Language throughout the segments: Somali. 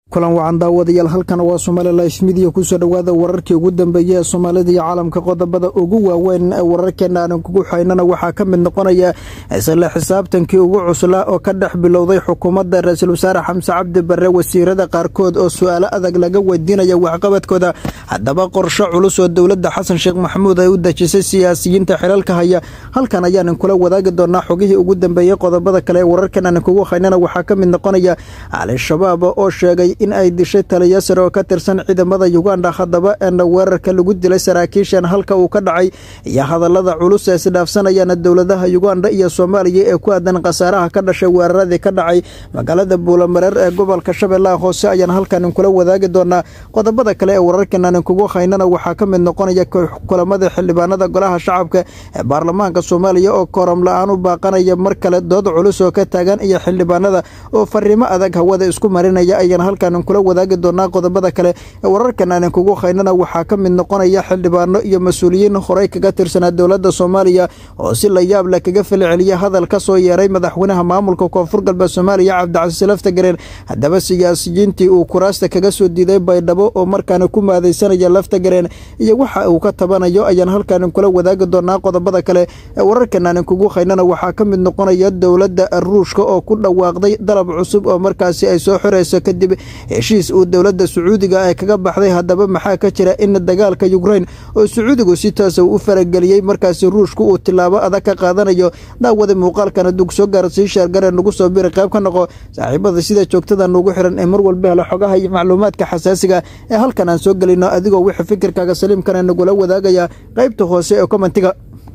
kulan wacan daawadayaal halkan waa somaali life midiya kusoo dhowaada wararkii ugu dambeeya ee soomaalida iyo caalamka qodobada ugu waaweyn ee wararkeena aanan kugu xaynana waxaa ka mid noqonaya isla xisaabtankii ugu cuslaa oo ka dhex bilowday xukuumadda ra-iisul wasaare xamse cabdi barre wasiirada qaarkood oo su-aalo adag laga weydiinaya waxqabadkooda haddaba qorsho culus oo dowladda xasan sheekh maxamuud ay u dejisay siyaasiyiinta xilalka haya halkan ayaanan kula wadaagi doonaa xogihii ugu dambeeyey qodobada kale ee wararkan aanan kugu haynana waxaa ka mid noqonaya al-shabaab oo sheegay in ay dishay taliya sare oo ka tirsan ciidamada uganda haddaba eena weerarka lagu dilay saraakiishan halka uu ka dhacay iyo hadallada culus ee isdhaafsanayana dowladaha uganda iyo soomaaliya ee ku aadan khasaaraha ka dhashay weeraradii ka dhacay magaalada buulamareer ee gobolka shabeellaha hoose ayaan halkan kula wadaagi doonaa qodobada kale ee wararkan aanan kugu haynana waxaa ka mid noqonaya kulamada xildhibaanada golaha shacabka ee baarlamaanka soomaaliya oo kooram la-aan u baaqanaya mar kale dood culus oo ka taagan iyo xildhibaanada oo fariimo adag hawada isku marinaya ayaan halkan kula wadaagi doonaa qodobada kale ee wararkan aanan kugu haynana waxaa ka mid noqonaya xildhibaano iyo mas-uuliyiin horey kaga tirsanaa dowladda soomaaliya oo si la yaab leh kaga falceliya hadal ka soo yeeray madaxweynaha maamulka koonfur galbeed soomaaliya cabdicasiis laftagareen haddaba siyaasiyiintii uu kuraasta kaga soo diiday baydhabo oo markaana ku maadaysanaya laftagareen iyo waxa uu ka tabanayo ayaan halkan kula wadaagi doonaa qodobada kale ee wararkan aanan kugu haynana waxaa ka mid noqonaya dowladda ruushka oo ku dhawaaqday dalab cusub oo markaasi ay soo xirayso kadib heshiis uu dowladda sacuudiga ay kaga baxday haddaba maxaa ka jira in dagaalka yukrain oo sacuudigu si taasa u farageliyey markaasi ruushku uu tilaabo adag ka qaadanayo daawada muuqaalkan hadduu kusoo gaara sii sheergare nagu soo biri qayb ka noqo saaxiibada sida joogtada nugu xiran ee mar walba helo xogaha iyo macluumaadka xasaasiga ee halkan aan soo gelino adigoo wixii fikirkaaga saliimkana nagula wadaagaya qaybta hoose ee komentiga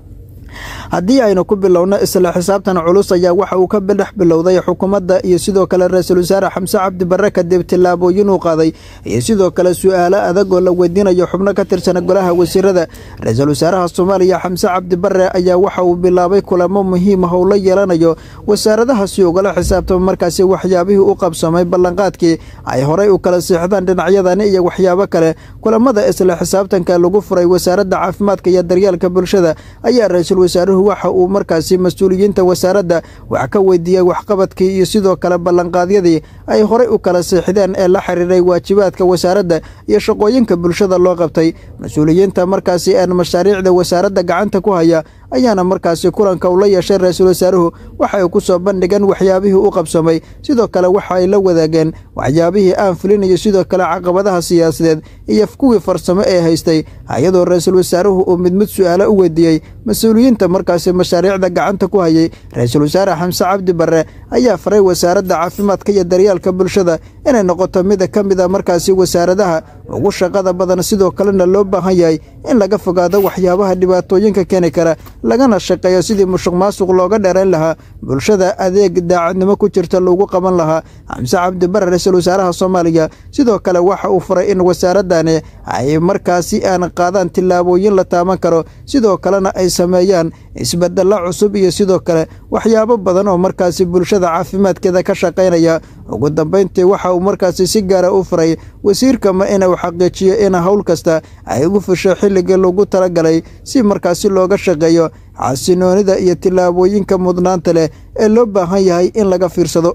haddii aynu ku bilowno isla xisaabtan culus ayaa waxa uu ka dhex bilowday xukuumadda iyo sidoo kale ra-iisul wasaare xamse cabdi barre kadib tillaabooyin uu qaaday iyo sidoo kale su-aalo adag oo la weydiinayo xubno ka tirsan golaha wasiirada ra-iisul wasaaraha soomaaliya xamse cabdi barre ayaa waxa uu bilaabay kulamo muhiim ah oo la yeelanayo wasaaradaha si ugala xisaabtama markaasi waxyaabihii u qabsamay ballanqaadkii ay horey u kala siixdaan dhinacyadani iyo waxyaabo kale kulamada isla xisaabtanka lagu furay wasaaradda caafimaadka iyo daryeelka bulshada ayaa ra-iisul wasaaruhu waxa uu markaasi mas-uuliyiinta wasaaradda wax ka weydiiyey waxqabadkii iyo sidoo kale ballanqaadyadii ay horey u kala siixdeen ee la xiriiray waajibaadka wasaaradda iyo shaqooyinka bulshada loo qabtay mas-uuliyiinta markaasi een mashaariicda wasaaradda gacanta ku haya ayaana markaasi kulanka ula yeeshay ra-iisul wasaaruhu waxay ku soo bandhigeen waxyaabihii u qabsamay sidoo kale waxa ay la wadaageen waxyaabihii aan fulinayo sidoo kale caqabadaha siyaasadeed iyo kuwii farsamo ee haystay hay-adoo ra-iisul wasaaruhu uu mid mid su-aalo u weydiiyey mas-uuliyiinta markaasi mashaariicda gacanta ku hayay ra-iisul wasaare xamse cabdi barre ayaa faray wasaaradda caafimaadka iyo daryeelka bulshada inay noqoto mida ka mid a markaasi wasaaradaha ugu shaqada badan sidoo kalena loo baahan yahay in laga fogaado waxyaabaha dhibaatooyinka keeni kara lagana shaqeeyo sidii musuq maasuq looga dheerayn lahaa bulshada adeeg daacadnimo ku jirta lagu qaban lahaa xamse cabdi barre ra-iisul wasaaraha soomaaliya sidoo kale waxa uu faray in wasaaradani ay markaasi aan qaadaan tillaabooyin la taaban karo sidoo kalena ay sameeyaan isbedelo cusub iyo sidoo kale waxyaabo badan oo markaasi bulshada caafimaadkeeda ka shaqaynaya ugu dambayntii waxa uu markaasi si gaara u faray wasiirkama inuu xaqiijiyo in howl kasta ay ugu fusho xilligii lagu talagalay si markaasi looga shaqeeyo xasinoonida iyo tillaabooyinka mudnaanta leh ee loo baahan yahay in laga fiirsado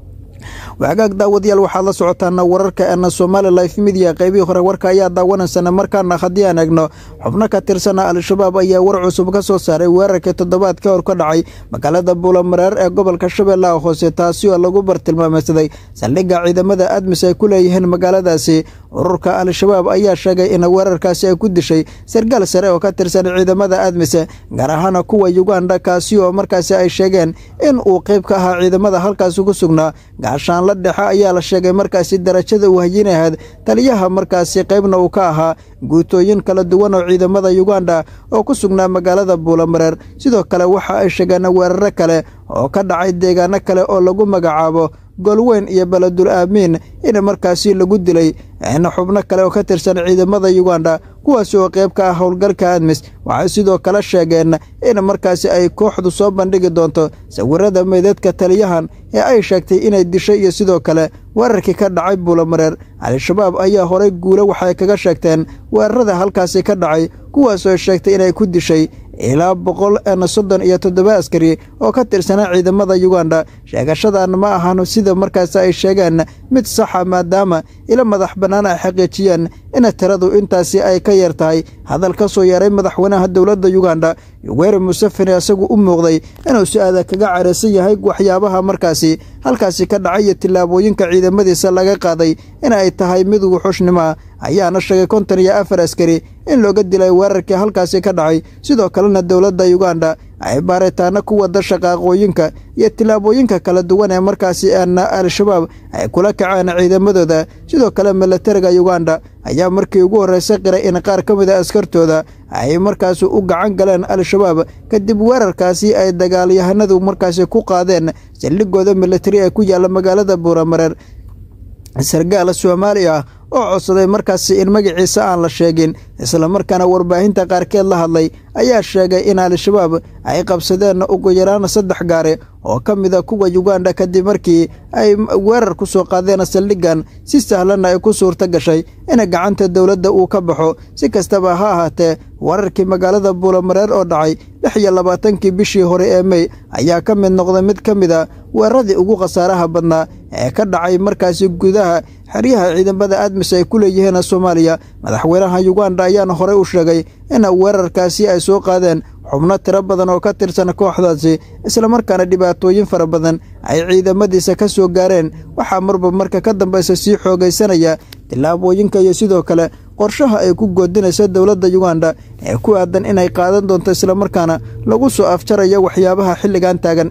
wagaag daawadayaal waxaad la socotaana wararka eena somaali life midiya qaybihii hore warka ayaa daawanaysana markaana haddii aan egno xubno ka tirsana al-shabaab ayaa war cusub ka soo saaray weerarkii toddobaad ka hor ka dhacay magaalada buulamareer ee gobolka shabeellaha hoose taasi oo lagu bartilmaameysaday saldhigga ciidamada admis ay ku leeyihiin magaaladaasi ururka al-shabaab ayaa sheegay in weerarkaasi ay ku dishay sargaal sare oo ka tirsan ciidamada admis gaar ahaana kuwa yuganda kaasi oo markaasi ay sheegeen in uu qayb ka ahaa ciidamada halkaasi ku sugnaa gaashaan la dhexe ayaa la sheegay markaasi darajada uu hayinahayd taliyaha markaasi qaybna uu ka ahaa guutooyin kala duwan oo ciidamada yuganda oo ku sugnaa magaalada buulamareer sidoo kale waxa ay sheegeen weeraro kale oo ka dhacay deegaano kale oo lagu magacaabo golweyn iyo beledul aamiin in markaasi lagu dilay in xubno kale oo ka tirsan ciidamada yuganda kuwaasi oo qayb ka ah howlgalka admis waxay sidoo kale sheegeen in markaasi ay kooxdu soo bandhigi doonto sawirada meydadka taliyahan ee ay sheegtay inay dishay iyo sidoo kale weerarkii ka dhacay buulamareer al-shabaab ayaa horey guulo waxay kaga sheegteen weerarada halkaasi ka dhacay kuwaasoo sheegtay inay ku dishay ilaa boqol soddon iyo toddoba askari oo ka tirsanaa ciidamada yuganda sheegashadan ma ahan sida markaas ay sheegeen mid saxa maadaama ila madax bannaan ay xaqiijiyeen in tiradu intaasi ay ka yar tahay hadal ka soo yeeray madaxweynaha dowladda yuganda yoweri museveni isagu u muuqday inuu si-aada kaga careysan yahay waxyaabaha markaasi halkaasi ka dhacay iyo tillaabooyinka ciidamadiisa laga qaaday in ay tahay mid wuxuushnimoa ayaana sheegay konton iyo afar askari in looga dilay weerarkii halkaasi ka dhacay sidoo kalena dowladda yuganda ay baaritaano ku wada shaqaaqooyinka iyo tillaabooyinka kala duwan ee markaasi aana al-shabaab ay kula kaceen ciidamadooda sidoo kale milatariga yuganda ayaa markii ugu horreysay qiray in qaar ka mid a askartooda ay markaasi u gacan galeen al-shabaab kadib weerarkaasi ay dagaalyahanadu markaasi ku qaadeen saldhigooda milatari ee ku yaalla magaalada buuramareer sargaal soomaali ah oo codsaday markaasi in magaciisa aan la sheegin islamarkaana warbaahinta qaarkeed la hadlay ayaa sheegay in al-shabaab ay qabsadeen ugu yaraan saddex gaari oo ka mida kuwa yuganda kadib markii ay weerar ku soo qaadeen saldhiggan si sahlanna ay ku suurto gashay in gacanta dowladda uu ka baxo si kastaba ha ahaatee wararkii magaalada buulamareer oo dhacay lix iyo labaatankii bishii hore ee mey ayaa ka mid noqday mid ka mid a weeraradii ugu khasaaraha badnaa ee ka dhacay markaasi gudaha xeryaha ciidamada admis ay ku leeyihiin soomaaliya madaxweynaha yuganda ayaana horey u sheegay in weerarkaasi ay soo qaadeen xubno tiro badan oo ka tirsan kooxdaasi islamarkaana dhibaatooyin fara badan ay ciidamadiisa ka soo gaareen waxaa marba marka ka dambaysa sii xoogaysanaya tillaabooyinka iyo sidoo kale qorshaha ay ku goodinaysa dowladda yuganda ee ku aadan inay qaadan doonto islamarkaana lagu soo afjarayo waxyaabaha xilligan taagan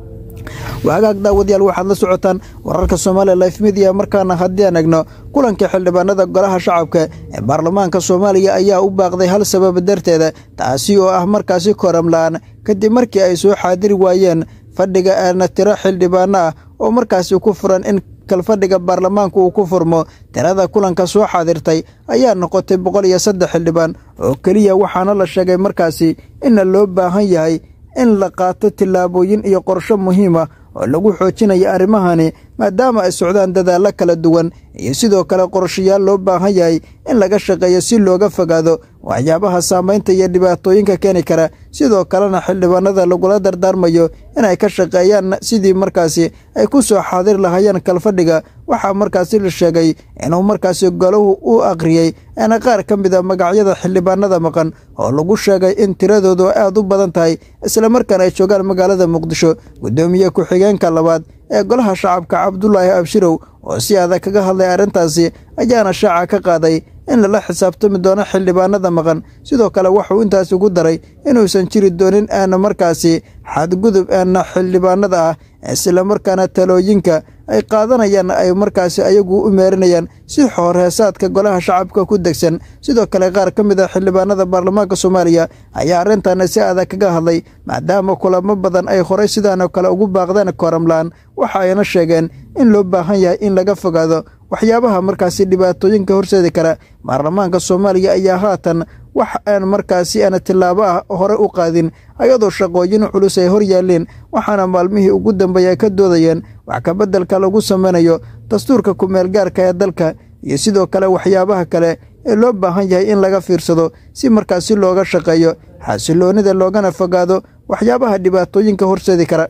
waagaag daawadayaal waxaad la socotaan wararka soomaaliya life midiya markaana haddii aan egno kulanka xildhibaanada golaha shacabka ee baarlamaanka soomaaliya ayaa u baaqday hal sabab darteeda taasi oo ah markaasi koram la-aan kadib markii ay soo xaadiri waayeen fadhiga aana tiro xildhibaano ah oo markaasi ku furan in kalfadhiga baarlamaanka uu ku furmo tirada kulanka soo xaadirtay ayaa noqotay boqol iyo saddex xildhibaan oo keliya waxaana la sheegay markaasi inna loo baahan yahay in la qaato tillaabooyin iyo qorsho muhiima oo lagu xoojinayo arrimahani maadaama ay socdaan dadaallo kala duwan iyo sidoo kale qorshayaal loo baahan yahay in laga shaqeeyo si looga fogaado waxyaabaha saamaynta iyo dhibaatooyinka keeni kara sidoo kalena xildhibaanada lagula dardaarmayo inay ka shaqeeyaan sidii markaasi ay ku soo xaadir lahayeen kalfadhiga waxaa markaasi la sheegay inuu markaasi golahu u akhriyey eena qaar ka mid a magacyada xildhibaanada maqan oo lagu sheegay in tiradoodu aad u badan tahay islamarkaana ay joogaan magaalada muqdisho guddoomiye ku-xigeenka labaad ee golaha shacabka cabdulaahi abshirow oo si adag kaga hadlay arrintaasi ayaana shaaca ka qaaday in lala xisaabtami doono xildhibaanada maqan sidoo kale wuxuu intaasi ku daray inuusan jiri doonin aana markaasi xadgudub aana xildhibaanada ah islamarkaana talooyinka ay qaadanayaan ay markaasi ayagu u meerinayaan si xoorheesaadka golaha shacabka ku degsan sidoo kale qaar ka mid a xildhibaanada baarlamaanka soomaaliya ayaa arrintan si adag kaga hadlay maadaama kulamo badan ay horey sidaanoo kale ugu baaqdeen kooramlaan waxa ayna sheegeen in loo baahan yahay in laga fogaado waxyaabaha markaasi dhibaatooyinka horseedi kara baarlamaanka soomaaliya ayaa haatan wax aan markaasi aan tillaabo ah hore u qaadin ayadoo shaqooyin culus ay hor yaaleen waxaana maalmihii ugu dambeeya ay ka doodayeen wax kabeddelka lagu samaynayo dastuurka ku-meelgaarka ee dalka iyo sidoo kale waxyaabaha kale ee loo baahan yahay in laga fiirsado si markaasi looga shaqeeyo xasiloonida loogana fogaado waxyaabaha dhibaatooyinka horseedi kara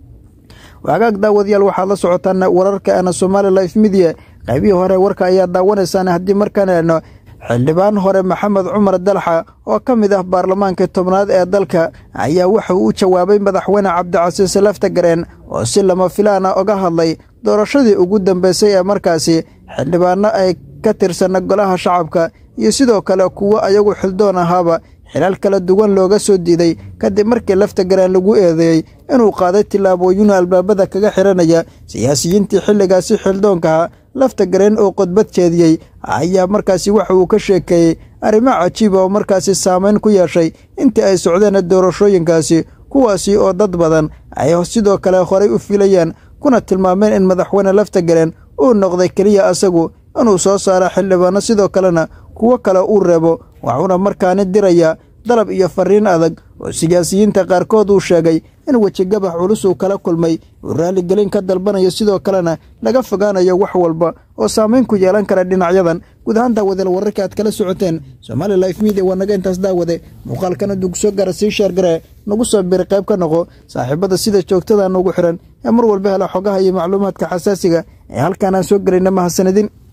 waagaag daawadayaal waxaad la socotaan wararka ana somaali life midia qaybihii hore warka ayaa daawanaysaan haddii markaan eegno xildhibaan hore maxamed cumar dalxa oo ka mid ah baarlamaankii tobnaad ee dalka ayaa wuxuu u jawaabay madaxweyne cabdicasiis laftagareen oo si lama filaana oga hadlay doorashadii ugu dambeysay ee markaasi xildhibaano ay ka tirsana golaha shacabka iyo sidoo kale kuwo ayagu xildoon ahaaba xilaal kala duwan looga soo diiday kadib markii laftagareen lagu eedeeyey inuu qaaday tillaabooyin albaabada kaga xiranaya siyaasiyiintii xilligaasi xildoonkaha laftagareen oo qodbad jeediyey ayaa markaasi waxa uu ka sheekeeyey arrimo cajiiba oo markaasi saamayn ku yeeshay intii ay socdeen doorashooyinkaasi kuwaasi oo dad badan ay sidoo kale horay u filayaan kuna tilmaameen in madaxweyne laftagareen uu noqday keliya asagu inuu soo saaro xildhibaano sidoo kalena kuwo kale uu reebo waxuuna markaani dirayaa dalab iyo fariin adag oo siyaasiyiinta qaarkood uu sheegay in wejigabax culus uu kala kulmay uu raaligelin ka dalbanayo sidoo kalena laga fogaanayo wax walba oo saamayn ku yeelan kara dhinacyadan guud ahaan daawadeel wararka aad kala socoteen somaali life media waa naga intaas daawade muuqaalkan hadduu kusoo gaara sii sheergaree nagu soo biri qayb ka noqo saaxiibada sida joogtada nugu xiran ee mar walba hela xogaha iyo macluumaadka xasaasiga ee halkaan aan soo gelayna mahadsanidin